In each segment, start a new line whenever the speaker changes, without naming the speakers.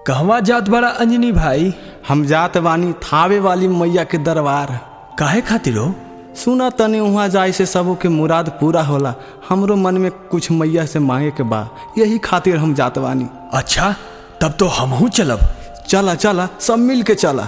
कहवा जात बड़ा अंजनी भाई
हम जात बानी थावे वाली मैया के दरबार
काहे खातिर हो
सुना तनी वहाँ जाए से सबो के मुराद पूरा होला हमरो मन में कुछ मैया से मांगे के बा यही खातिर हम जात बानी
अच्छा तब तो हमहू चलब
चला चला सब मिल के चला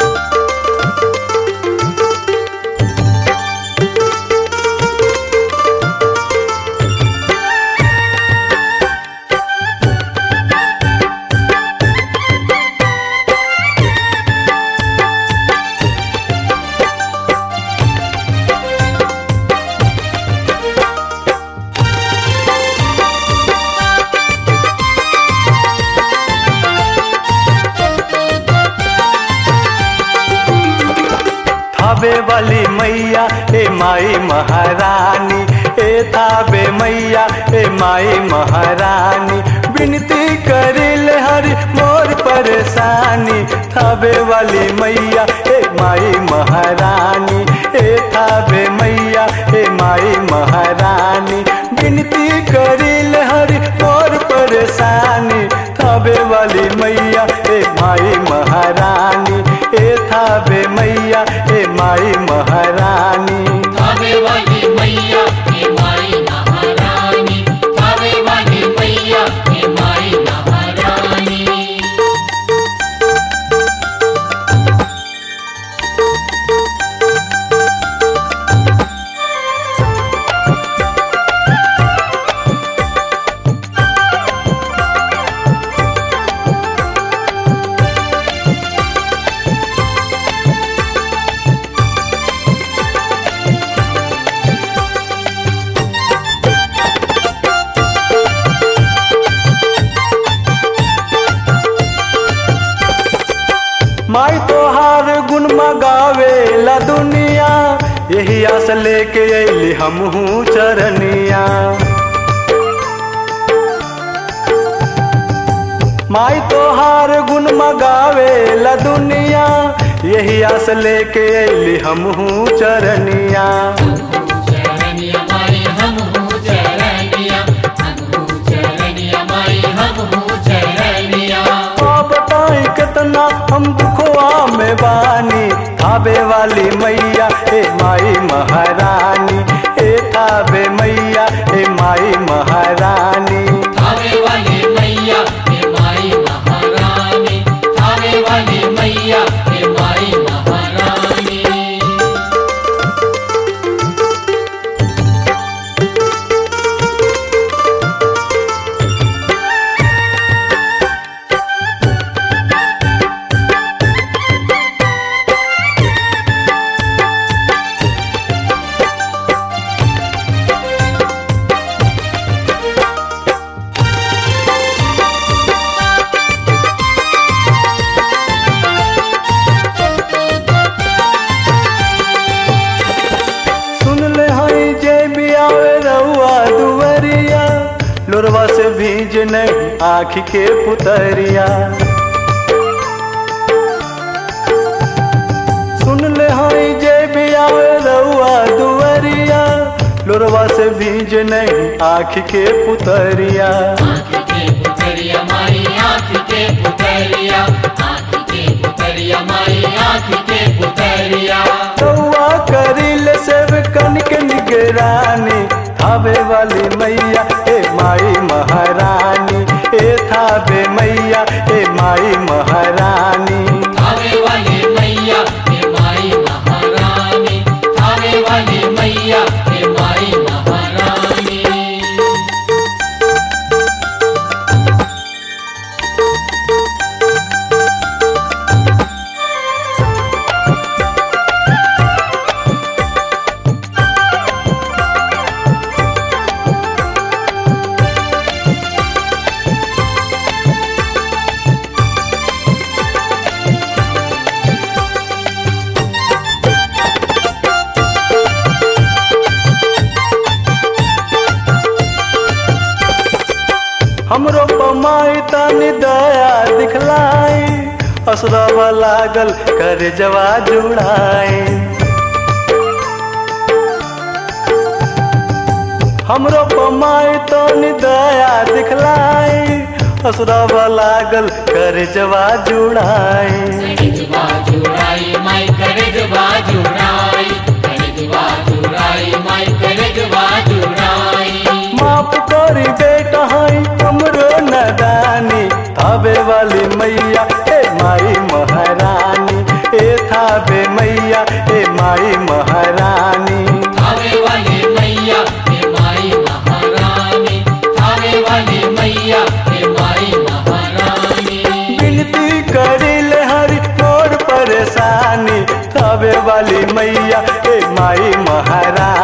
थाबे वाली मैया ए माई महारानी ए थाबे मैया ए माई महारानी विनती करिल हरि मोर परेशानी थाबे वाली मैया ए माई महारानी ए थाबे मैया ए माई महारानी विनती करिल हरि मोर परेशानी थाबे वाली मैया ए माई महारानी ए थाबे मैया ए माई महारानी
थावे वाली मैया हे माई महारानी थावे वाली मैया हे माई महारानी
माई तोहार गुण मगावे ला दुनिया यही आस लेके अली हमहू चरनिया माई तोहार गुण मगावे ला दुनिया यही आस लेके अली हमहू चरनिया
चरनिया माई हम हूँ चरनिया हम हूँ चरनिया माई हम हूँ चरनिया
आ बताई कितना हम दुखवा में बानी थाबे वाली मैया ए माई महारानी ए थाबे मैया ए माई महारानी
थावे वाली मैया हे माई महारानी थावे वाली मैया हे माई महारानी
सुन ले हई जे भी आवे रउआ दुवरिया लोरवा से भीज नहीं आँख के पुतरिया सुन ले हई जे भी आवे रउआ दुवरिया लोरवा से भीज नहीं आँख के पुतरिया
आँख के पुतरिया माई आँख के पुतरिया आँख के पुतरिया माई आँख के पुतरिया
रउआ करिल सेव कनिक निगरानी थावे वाली मैया ए माई महारानी ए थावे मैया ए माई महारानी
थावे वाली मैया हे माई महारानी थावे वाली मैया हे माई महारानी
हमरो पमाई तानी दया दिखलाई असरवा लागल कर जवा जुड़ाई हमरो पमाई तो दया दिखलाई असुरवा लागल कर जवा जुड़ाए
करेजवा जुड़ाई माई करेजवा जुड़ाई करेजवा जुड़ाई माई करेजवा जुड़ाई
माफ करी बेटा हाई हमरो नदानी थावे वाली मैया ए माई महारानी ए थावे मैया ए माई महारानी
थावे वाली मैया हे माई महारानी थावे वाली मैया हे माई महारानी
विनती करिल हरि मोर परेशानी थावे वाली मैया ए माई महारानी